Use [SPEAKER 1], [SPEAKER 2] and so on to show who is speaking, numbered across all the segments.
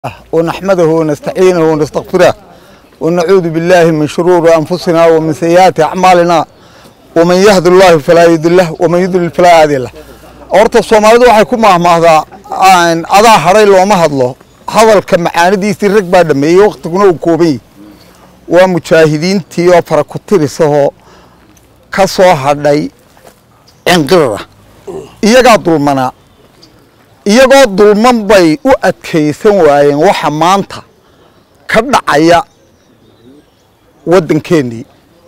[SPEAKER 1] ونحمده ونستعينه ونستغفره ونعوذ بالله من شرور أنفسنا ومن سيئات أعمالنا ومن يهد الله فلا يضل له ومن يضلل فلا هادي له horta soomaalidu waxay ku maahmaahdaa adaa haray looma hadlo hadalka macaanidiisii rag baa dhameeyey waktiguna uu kooban yahy waa mujaahidiintii oo fara ku tirisahoo ka soo hadhay cinqirara iyagaa dulmanaa iyagoo dulman bay u adkaysan waayeen waxa maanta ka dhacaya waddankeennii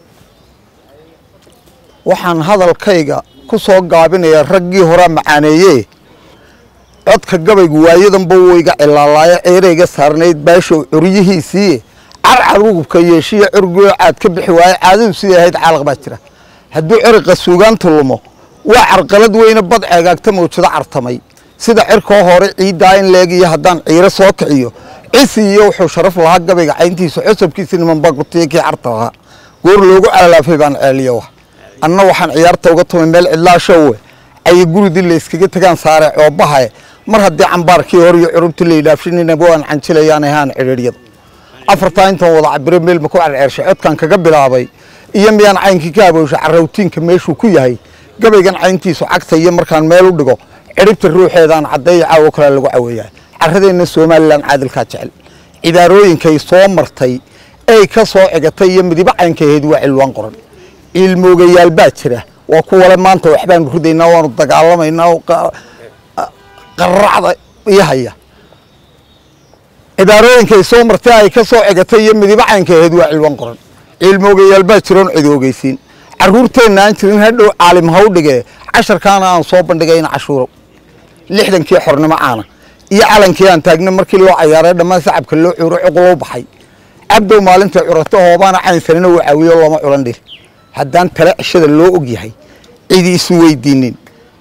[SPEAKER 1] waxaan hadalkayga ku soo gaabinayaa raggii horaa macaaneeye codka gabaygu waayadanba wuu iga cilaalaayo ceerayga saarnayd baashow curyihiisii carcar ugubka yeeshiya curgoo caad ka bixi waaye caadadu sidai ahayd caalaq baa jira hadduu ceriqa suugaantu lumo waa carqalad weyne bad ceegaagta mawjado cartamay sida cirkoo hore ciiddaa in leegiyo haddaan ciiro soo kiciyo cisi iyo wuxuu sharaf lahaa gabayga cayntiisa cosabkiisa nimanba gutiya kii carta lahaa goor loogu calaalaafay baan ceeliyo wa anna waxaan ciyaarta uga tumay meel cidlaashowe cayi guridii la yskaga tegaan saare coobahae mar haddii cambaarkii hor iyo curubtii la yidhaafshininaba waan canjilayaan ahaan cidhiiryada afartaa intaan wada cabiro meel ma ku carceershay codkan kaga bilaabay iyo miyaan caynkii ka abooshay carrawtiinka meeshuu ku yahay gabaygan cayntiisu cagta iyo markaan meel u dhigo ciribta ruuxeedaan caddeeyo caawo kale lagu caweeyaa carradeenna somalilan caadilkaa jecel cibaarooyinkay soo martay ey ka soo cigatay iyo midibo caynkaheed waa cilwaan qoran ciilmoogayaal baa jira waa kuwale maanta waxbaanu ridaynaa waanu dagaalamaynaa qaracda iyo haya cibaarooyinkay soo martay ay ka soo cigatay iyo midibo caynkaheed waa cilwaan qoran ciilmoogayaal baa jiroon cid ogeysiin carruurteenna aan jirin hadhow caalim haw dhigee casharkaana aan soo bandhigayna cashuurow lixdankii xornimo caana iyo calankii aan taagna markii loo cayaaray dhammaan sacabka loo cuuro cuqulou baxay cabdow maalintai curato hoobaana caynsanina uu caawiyo looma culan dhil haddaan tale cishada loo og yahay cidi isu weydiinin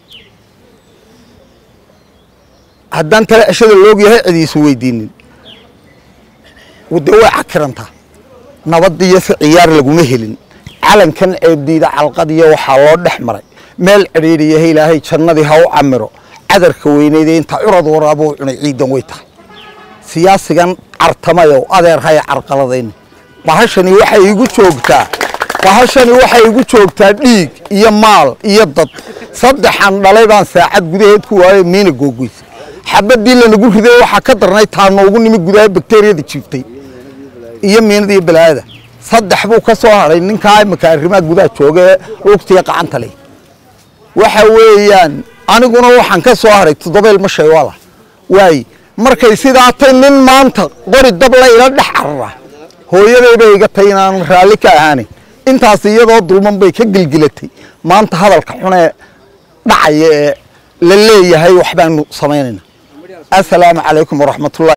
[SPEAKER 1] haddaan tale cishada loo og yahay cidi isu weydiinin de way cakirantaa nabadiyo si ciyaar laguma helin calankan ceebdiida calqadiyo waxaa loo dhex maray meel cidhiidhiyaha ilaahay jannadii ha u camiro cadarka weyneydee intaa curad waraabuu cunay ciidan way tahay siyaasigan cartamayow adeer haya carqaladayni bahashani waxay igu joogtaa bahashani waxay igu joogtaa dhiig iyo maal iyo dad saddexan dhalay baan saacad gudaheed ku waayo miina googoysa xabadii lanagu riday waxaa ka darnay taa noogu nimi gudaha bakteriyada jiiftay iyo miinada iyo balaayada saddex buu ka soo hadhay ninkaa imika arrimaha gudaha jooga ee lugtiya qacanta leh waxa weeyaan aniguna waxaan ka soo hadhay toddobeel ma shay wala waay markay sidaatay nin maanta qori dab la ila dhex carara hooyadaybay iga tay inaanan raalli ka ahaanin intaas iyadoo dulman bay ka gelgelatay maanta hadalka xunee dhacaya ee la leeyahay waxbaanu samaynayna assalaamu calaykum waraxmatullahi